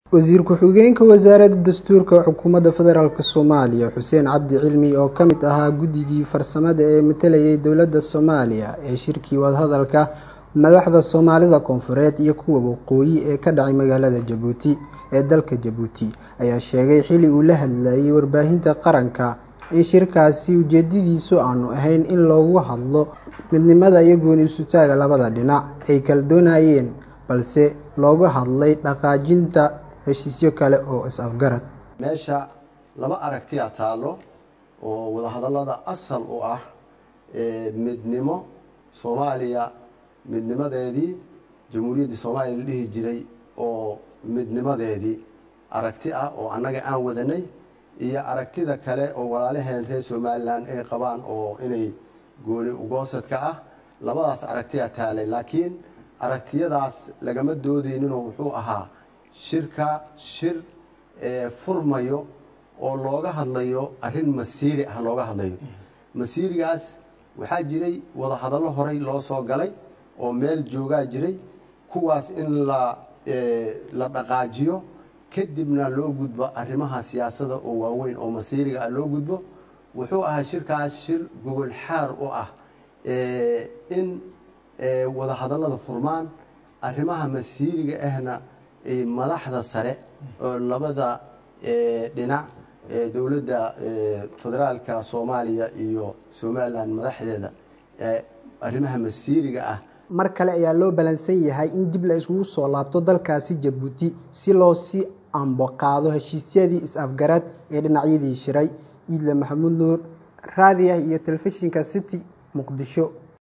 wasiir ku-xigeenka wasaaradda dastuurka xukuumadda federaalk soomaaliya xuseen cabdi cilmi oo ka mid ahaa guddigii farsamada ee matalayay dowladda soomaaliya ee shirkii wadahadalka madaxda soomaalida koonfureed iyo kuwa waqooyi ee ka dhacay magaalada jabuuti ee dalka jabuuti ayaa sheegay xili uu la hadlayay warbaahinta qaranka in shirkaasi ujeedadiisu aanu ahayn in loogu hadlo midnimada iyo gooni isutaaga labada dhinac ay kala doonayeen balse looga hadlay dhaqaajinta heshiisyo kale oo is-afgarad meesha laba aragtiya taallo oo wadahadallada asal u ah midnimo soomaaliya midnimadeedii jamhuuriyaddii soomaaliya la dhihi jiray oo midnimadeedii aragti ah oo annaga aan wadanay iyo aragtida kale oo walaalaheen reer somalilan ay qabaan oo inay gooni ugoosadka ah labadaas aragtiya taalay laakiin aragtiyadaas lagama doodeyninoo wuxuu ahaa shirka shir furmayo oo looga hadlayo arrin masiiri ah looga hadlayo masiirigaas waxaa jiray wadahadallo horey loo soo galay oo meel joogaa jiray kuwaas in la la dhaqaajiyo kadibna loo gudbo arrimaha siyaasada oo waaweyn oo masiiriga ah loo gudbo wuxuu ahaa shirkaas shir gogol xaar u ah in wadahadallada furmaan arrimaha masiiriga ahna madaxda sare oo labada dhinac dowladda federaalka soomaaliya iyo somalilan madaxdeeda arrimaha masiiriga ah mar kale ayaa loo balansan yahay in dib la isugu soo laabto dalkaasi jabuuti si loo sii amboqaado heshiisyadii is-afgarad ee dhinacyadii shiray iidle maxamuud nuur raadiah iyo telefishinka city muqdisho